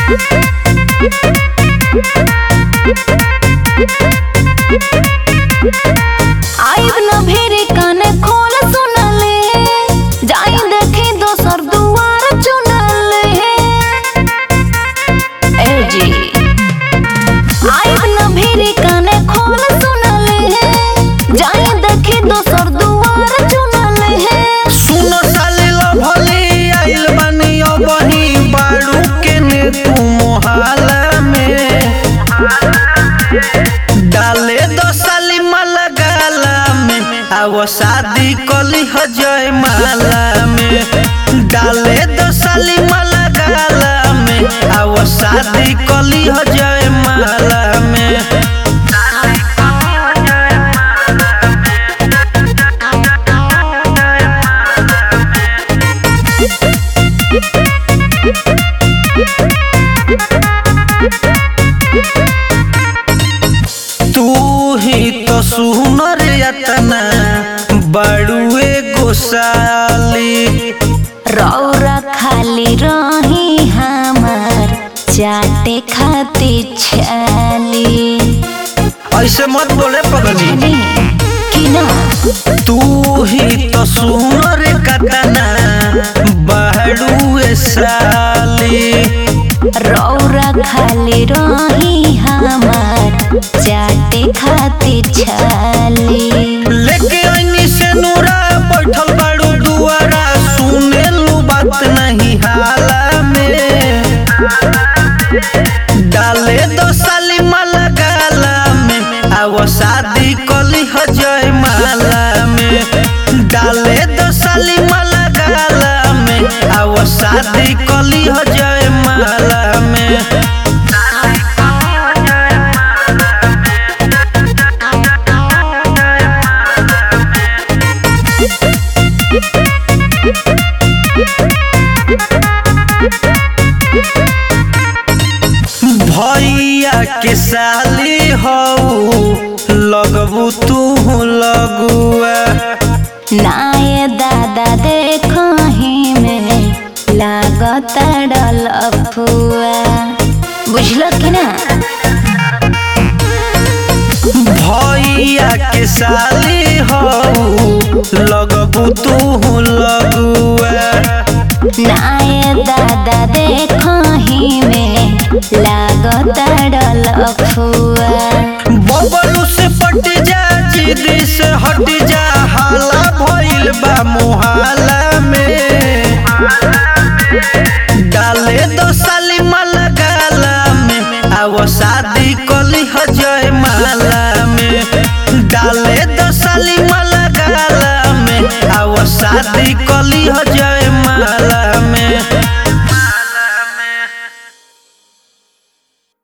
आइब न भेरे कान खोल सुनले जाई देखी दोसर दुआर चुनले ए जी आइब न भेरे कान खोल सुनले जाई देखी दोसर दुआर चुनले सुनो साले लभली आइल बानी अबही बाड़ू के ने तू मोहाला में डाले दो साली माला गाला में आवो शादी कली हो जय माला में डाले दो साली माला गाला में आवो शादी कली हो जय माला में तू ही तो सुनर यतना बड़ुए गोसाली रौरा खाली रही हमार चाटे खाती छाली ऐसे मत बोले पगली कि ना तू ही तो सुनर कतना बड़ुए साली रौरा खाली रही हमार चाटे खाती छाली लेके ऐनी से नूरा बैठल बाड़ू दुआरा सुने लू बात नहीं हाला में डाले दो साली माला गाला में आवो शादी कली हो जय माला में डाले दो साली माला गाला में आवो शादी कली हो जय माला में भैया के साली हो लगबू तू लगुआ नाये दादा देखो ही में लागत डल फुआ बुझलो कि ना भैया के साली हो लगबू तू लगुआ नाये दादा देखो ही में लागत डल फुआ बबलू से पट जा जिदी से हट जा हाला भइल बा मोहाला में डाले दो साली माला गाला में आवो शादी कली हो जय माला में डाले दो साली माला गाला में आवो शादी कली हो जय माला